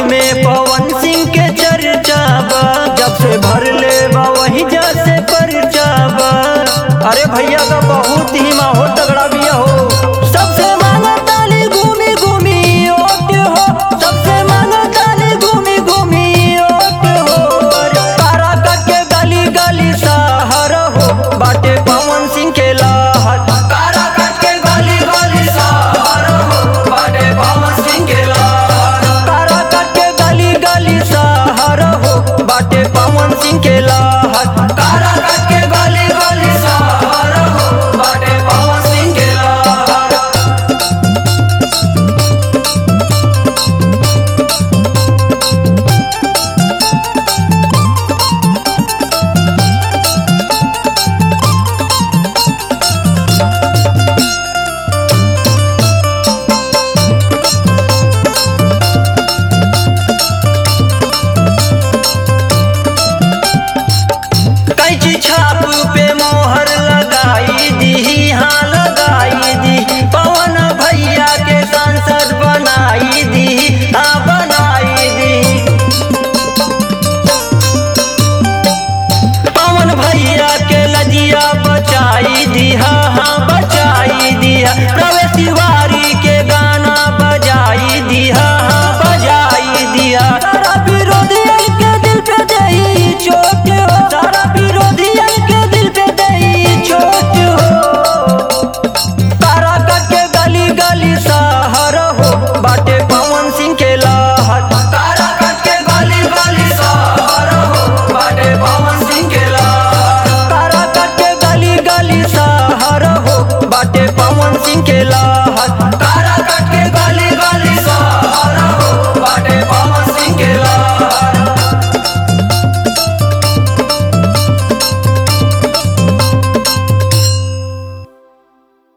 में पवन सिंह के चर्चा बा जब से भर ले बा वही जैसे परचा बा अरे भैया का बहुत ही माहौल तगड़ा भी हो सबसे मांगा ताली घूमी घूमी ओट हो सबसे मांगा ताली घूमी घूमी ओट हो तारा कट के गली गली सहर हो बाटे पवन सिंह के लहर तारा कट के गली गली सहर हो बाटे पवन सिंह के लहर तारा कट के गली गली सहर हो बाटे पवन सिंह के लहर तारा कट के गली गली सहर हो बाटे पवन सिंह के लहर कैची छाप पे मोहर लगाई दी हाँ लगाई दी पवन भैया के सांसद बनाई दी हाँ बनाई दी पवन भैया के लजिया बचाई दी हाँ